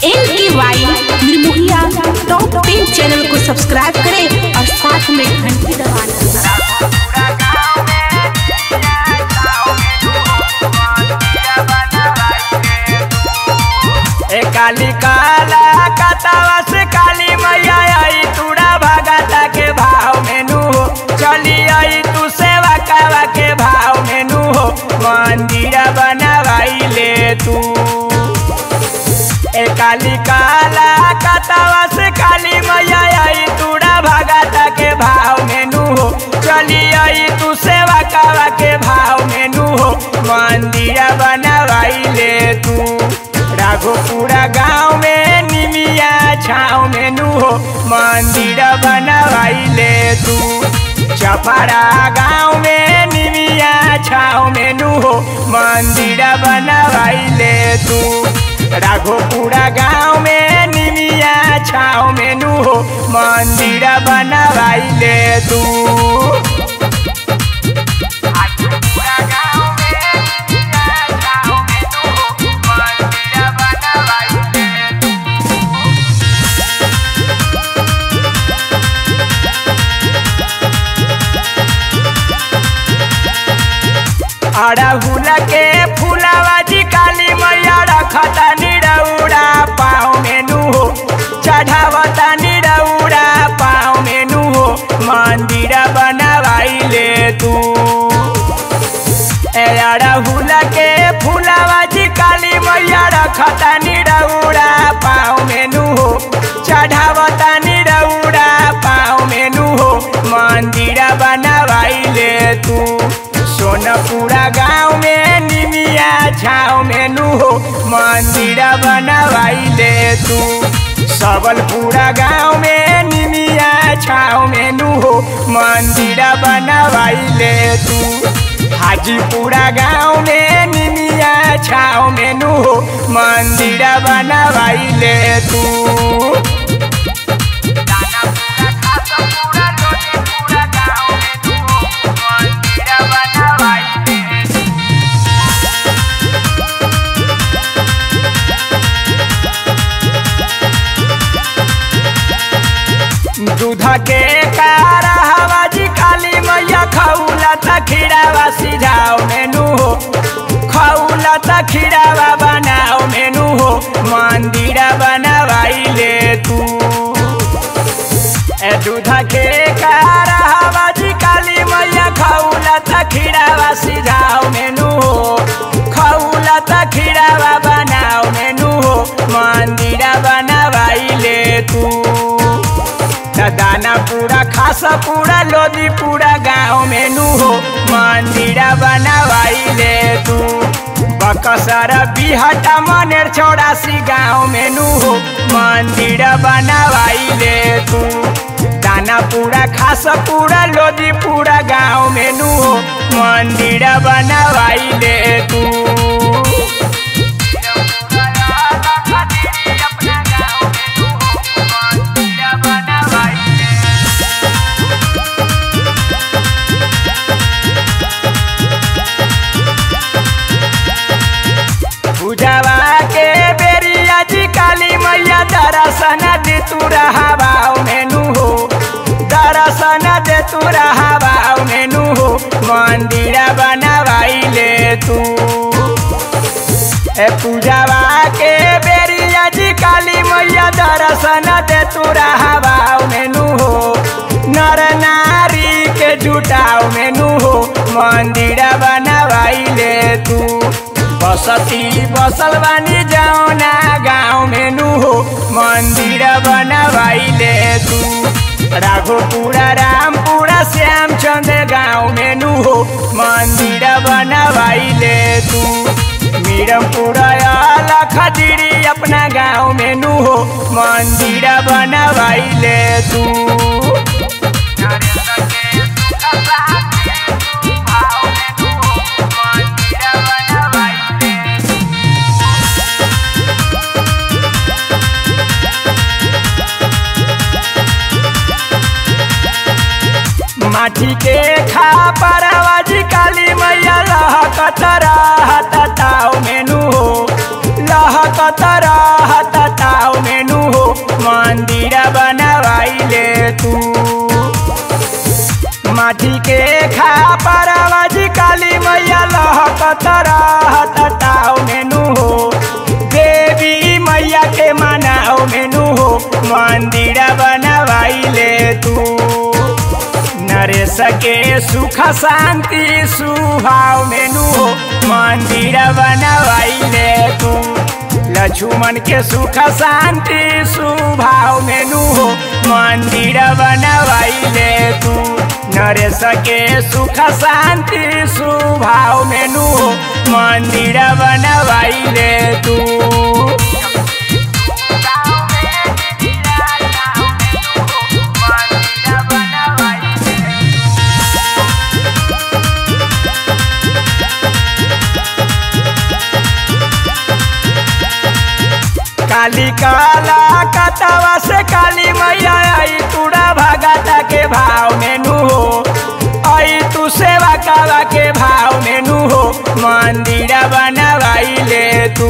एल K Y निर्मोहिया top ten channel को subscribe करें और साथ में घंटी दबाना ए काली काला कतावा से काली मैया आई तूड़ा भगता के भाव मेनू हो चली आई तू सेवा कावा के भाव मेनू हो मंदिर बनवाई ले तू ए काली काला कतावा से काली मैया आई तूड़ा भगता के भाव मेनू हो चली आई तू सेवा कावा के भाव मेनू हो मंदिर बनवाई ले तू राघोपुरा गाँव में निमिया छाँव में नू हो मंदिर बनवाई ले तू चपरा गाँव में निमिया छाँव में नू हो मंदिर बनवाई ले तू राघोपुरा गाँव में निमिया छाँव में नू हो मंदिर बनवाई ले तू राघोपुरा गाँव में निमिया छाँव में नू हो मंदिर बनवाई ले तू अड़हुल के फुलावा जी काली मैया रखता निरौड़ा पाँव मेनू हो चढ़ावता निरौड़ा पाँव मेनू हो मंदिर बनवाई ले तू ए अड़हुल के फुलावा जी काली मैया रखता निरौड़ा पाँव मेनू हो चढ़ावता निरौड़ा पाँव मेनू हो मंदिर बनवाई ले तू सोनपुरा गाँव में निमिया छाँव में नू हो मंदिर बनवाई ले तू सबलपुरा गाँव में निमिया छाँव में नू हो मंदिर बनवाई ले तू हाजीपुरा गाँव में निमिया छाँव में नू हो मंदिर बनवाई ले तू दानापुरा खासपुरा लोनीपुरा गाँव में नू हो मंदिर बनवाई ले तू दूध के कार हवाजी काली मैया खौला त खीरावा सिझाओ मेनू हो खौला त खीरावा बनाओ मेनू हो मंदिर बनवाई ले तू ए दूध के कार हवाजी काली मैया खौला त खीरावा सिझाओ मेनू हो खौला त खीरावा बनाओ मेनू हो मंदिर बनवाई ले तू दाना पूरा खासा पूरा लोदी पूरा गाँव में नू हो मंदिर बनवाई ले तू बकसर बिहटा मनेर चौरासी गाँव में नू हो मंदिर बनवाई ले तू दाना पूरा खासा पूरा लोदी पूरा गाँव में नू हो मंदिर बनवाई ले तू अपना गाँव में नू हो मंदिर बनवाई ले पूजावा के बेरिया जी काली मैया दर्शन दे तू रहावाओ मेनू हो दर्शन दे तू रहावाओ मेनू हो मंदिर बनवाई ले तू ए पूजावा के बेरिया जी काली मैया दर्शन दे तू रहावाओ मेनू हो नर नारी के जुटाओ मेनू हो मंदिर बनवाई ले तू बसती बसल बानी जाओ ना गाँव में नू हो मंदिर बनवाई ले तू राघोपुरा रामपुरा श्यामचंद गाँव में नू हो मंदिर बनवाई ले तू मीरमपुरा लखदीरी अपना गाँव में नू हो मंदिर बनवाई ले तू नरेंद्र के सुखबा के तू भाव में नू हो मंदिर बनवाई ले तू माटी के खा परवाजी काली मैया लहकत रहत ताव मेनू हो लहकत रहत ताव मेनू हो मंदिर बनवाइले तू माटी के खा परवाजी काली मैया लहकत रहत ताव मेनू हो देवी मैया के मनाओ मेनू हो मंदिर बनवाइले तू नरेश के सुख शांति सुभाव मेनू हो मंदिर बनवाइले तू लक्ष्मण के सुख शांति सुभाव मेनू हो मंदिर बनवाइले तू नरेश के सुख शांति सुभाव मेनू हो मंदिर बनवाइले तू काली काला कतवा से काली मैया आई तूड़ा भगता के भाव मेनू हो आई तू सेवा कावा के भाव मेनू हो मंदिर बनवाई ले तू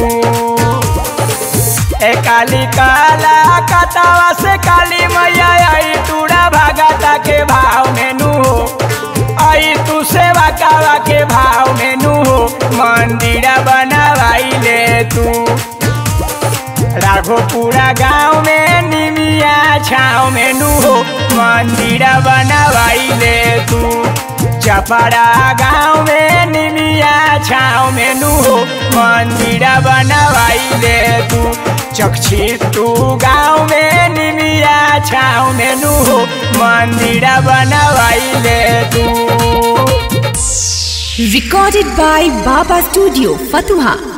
ए काली काला कतवा से काली मैया आई तूड़ा भगता के भाव मेनू हो आई तू सेवा कावा के भाव मेनू हो मंदिर बनवाई ले तू राघोपुरा गाँव में निमिया छाव में नू हो मंदिर बनवाइले तू चपड़ा गाँव में निमिया छाव में नू हो मंदिर बनवाइले तू चक्षी तू गाँव में निमिया छाव में नू हो मंदिर बनवाइले तू Recorded by Baba Studio, Fatuha.